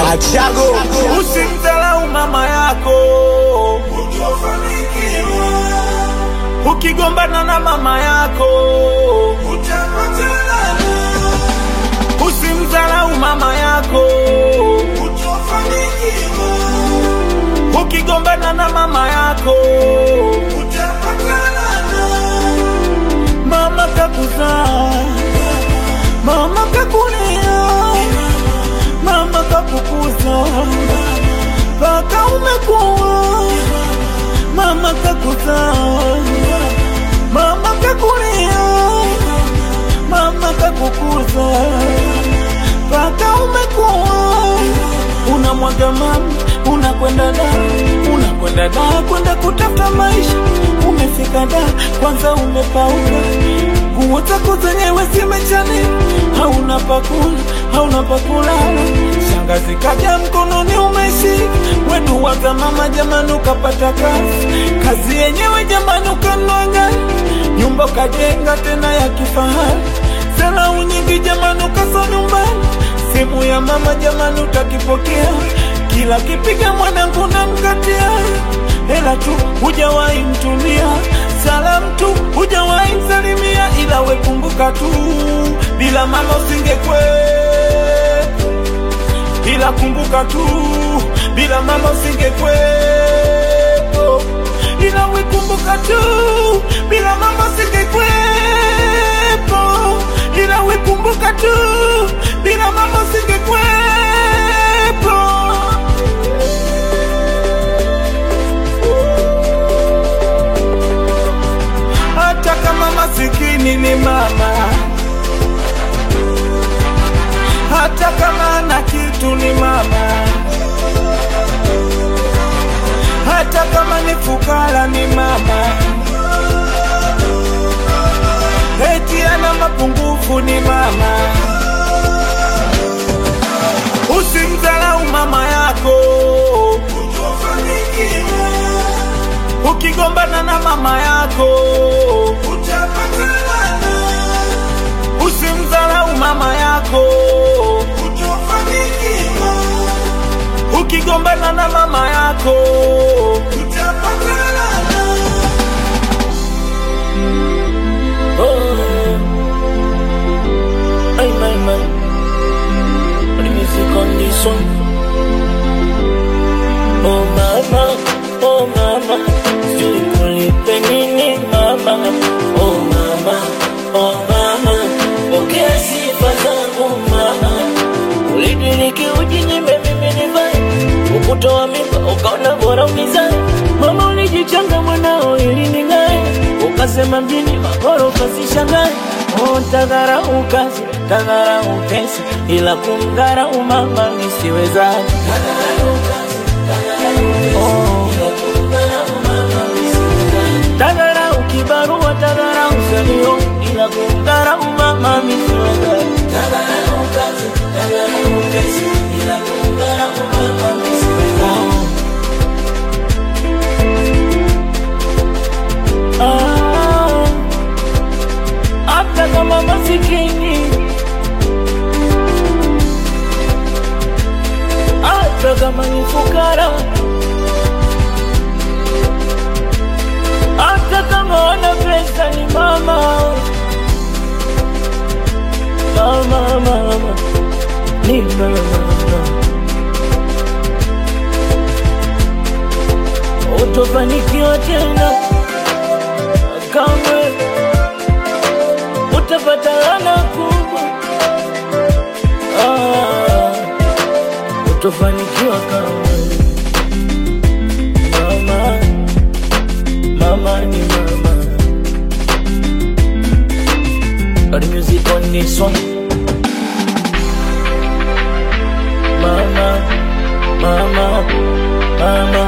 Achago Usimdharau mama yako ukigombana na mama yako usimdharau mama yako ukigombana na mama yako mama kakuzaa mama kakulea mama kakukuza mpaka umekuwa mama kakuzaa mama kakulea mama kakukuza mpaka umekuwa unamwaga mama unakwenda da unakwenda da kwenda kutafuta maisha umefika da kwanza umepauka nguo zako zenyewe zimechanika hauna pakula hauna pakulala shangazi kaja mkononi umeshika wedu waza mama jamani ukapata kazi kazi yenyewe jamani ukanua gari nyumba ukajenga tena ya kifahari salau nyingi jamani ukaso nyumbani simu ya mama jamani utakipokea kila kipiga mwanangu na mkatia hela tu hujawahi mtumia salamu tu hujawahi msalimia ila wekumbuka tu bila mama usingekwe ila kumbuka tu bila mama usingekwepo ila wekumbuka tu bila mama usingekwepo ila wekumbuka tu bila mama usingekwepo hata kama masikini ni mama hata kama ana kitu ni mama hata kama ni fukara ni mama eti ana mapungufu ni mama usimdharau mama yako ukigombana na mama yako usimdharau mama yako ukigombana na mama yako Oh, ay, my, my. The music on this one. Oh, mama, oh, mama. Sijui kulipe nini, mama. Oh, mama, oh, mama. Pokea sifa zangu, mama. Ulidiriki ujinyime mimi nivae. Ukutoa mimba, ukaona bora unizae. Mama ulijichanga mwanao ili ning'ae. Ukasema mjini magorofa sishangae. Oh, tadharau kazi, tadharau pesa, ila kumdharau mama nisiwezaje. Oh. Tadharau kibarua, tadharau salio, ila kumdharau mama nisiwezaje. Ah, hata kama masikini, hata kama ni fukara, hata kama wana pesa ni mama, mama, mama, ni mama. Utofanikiwa tena kamwe, utapata laana kubwa. Ah, utofanikiwa kamwe. Mama, mama ni mama. Got the music on this one. Mama, mama, mama